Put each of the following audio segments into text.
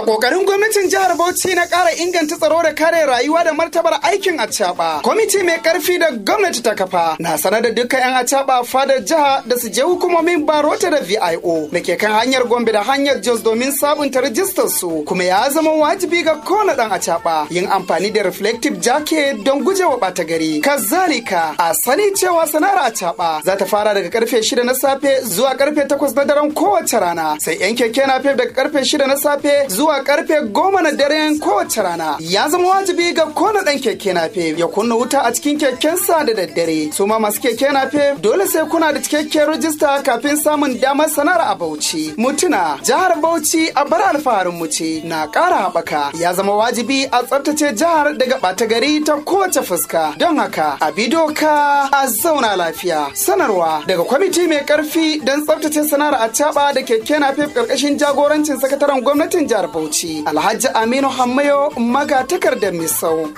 kokarin gwamnatin jihar Bauchi na ƙara inganta tsaro da kare rayuwa da martabar aikin acaba. Kwamiti mai karfi da gwamnati ta kafa na sanar da dukkan 'yan acaba fadar jiha da su je hukumomin barota da VIO da ke kan hanyar Gombe da hanyar Jos domin sabunta rajistar su kuma ya zama wajibi ga kowane dan acaba yin amfani da reflective jacket don gujewa ɓata gari. Kazalika a sani cewa sana'ar acaba za ta fara daga karfe shida na safe zuwa karfe takwas na daren kowace rana sai 'yan keke na daga karfe shida na safe zuwa karfe goma na daren kowace rana ya zama wajibi ga kona dan keke nafe ya kunna wuta a cikin kekensa da daddare su ma masu keke nafe dole sai kuna da cikakken rajista kafin samun damar sanar a bauchi mutuna jihar bauchi a bar alfaharin mu ce na ƙara haɓaka ya zama wajibi a tsaftace jihar daga ɓata gari ta kowace fuska don haka a bi doka a zauna lafiya sanarwa daga kwamiti mai karfi don tsaftace sanar a da keke nafe ƙarƙashin jagorancin sakataren gwamnatin jihar Bauchi Alhaji Aminu Hammayo magatakardar Misau.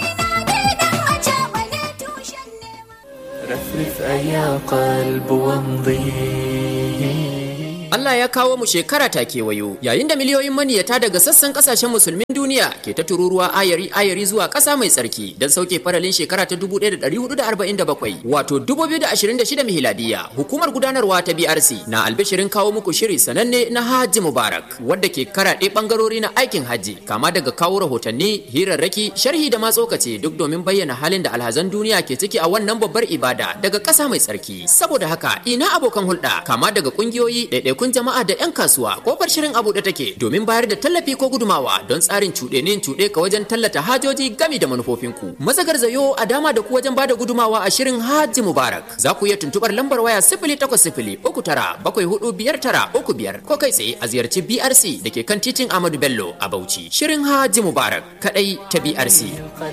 رفرف أيا قلب وامضي Allah ya kawo mu shekara ta kewayo yayin da miliyoyin maniyata daga sassan kasashen musulmin duniya ke ta tururuwa ayari ayari zuwa ƙasa mai tsarki don sauke faralin shekara ta 1447 wato 2026 miladiya hukumar gudanarwa ta BRC na albishirin kawo muku shiri sananne na Hajji Mubarak wadda ke karaɗe bangarori na aikin hajji kama daga kawo rahotanni hirarraki sharhi da matsokace duk domin bayyana halin da alhazan duniya ke ciki a wannan babbar ibada daga ƙasa mai tsarki saboda haka ina abokan hulɗa kama daga ƙungiyoyi ɗaiɗai kun jama'a da 'yan kasuwa kofar shirin abu da take domin bayar da tallafi ko gudumawa don tsarin cuɗenin cuɗe ka wajen tallata hajoji gami da manufofinku. Mazagar zayo a dama da ku wajen bada gudumawa a shirin Hajji Mubarak. Za ku iya tuntuɓar lambar waya sifili takwas sifili uku tara bakwai hudu biyar tara uku biyar ko kai tsaye a ziyarci BRC da ke kan titin Ahmadu Bello a Bauchi. Shirin Hajji Mubarak kaɗai ta BRC.